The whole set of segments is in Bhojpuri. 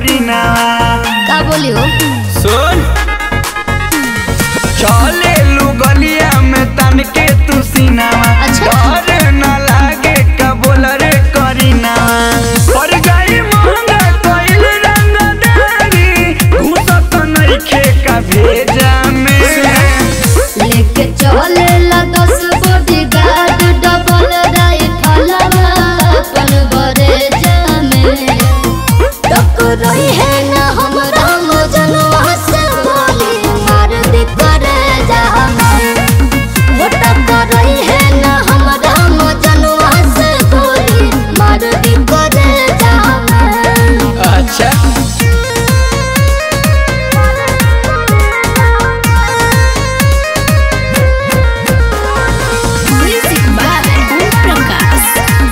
करीना का बोली हो सुन चले लू गलिया में तन के तू सीनावा अच्छा। डर न लागे का बोल रे करीना पर गई महंगा कइल रंगदारी घुसत नइखे का भेजा में लेके चले ला दस बॉडी गार्ड डबल राइफल अपन बरे जामे टकराई है ना हमरा मजनुआ से बोली मार दी करे जामे वो टकराई है ना हमरा मजनुआ से बोली मार दी करे जामे अच्छा म्यूजिक बाय ओम प्रकाश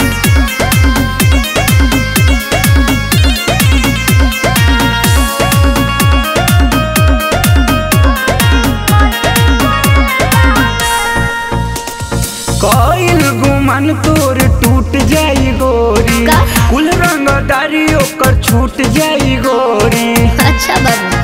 कइल गुमान तोर टूट जाई गोरी का? कुल रंगदारी ओकर छूट जाई गोरी अच्छा बाबू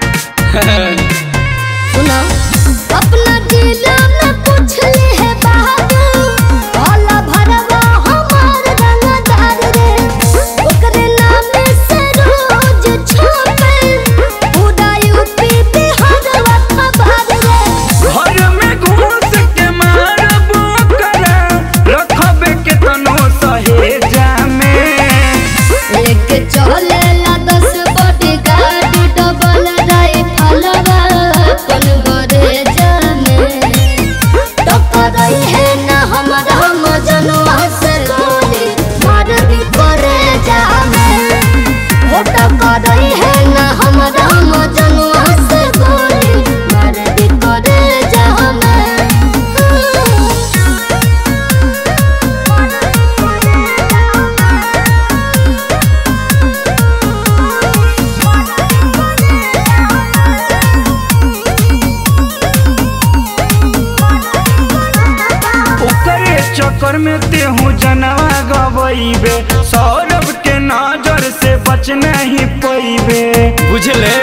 सुनो अपना जिला में पूछ ले है बाबू भोला भरवा हमार रंगदार रे ओकरे नाम से रोज छापे पूरा यूपी बिहार खबर रे घर में घुस के मारब ओकरा रखबे के तनो सहेजा में लेके चले ला दस बॉडी गार्ड डबल राइफल अपन बरे जामे टकराई है ना हमरा मजनुआ से गोली मार दी करे जामे हो टकराई है ना हमरा मजनुआ से गोली मार दी करे जामे ओकरे चक्कर में तेहू जनवा गवैबे सौरभ के नजर से बच नहीं पैबे बुझले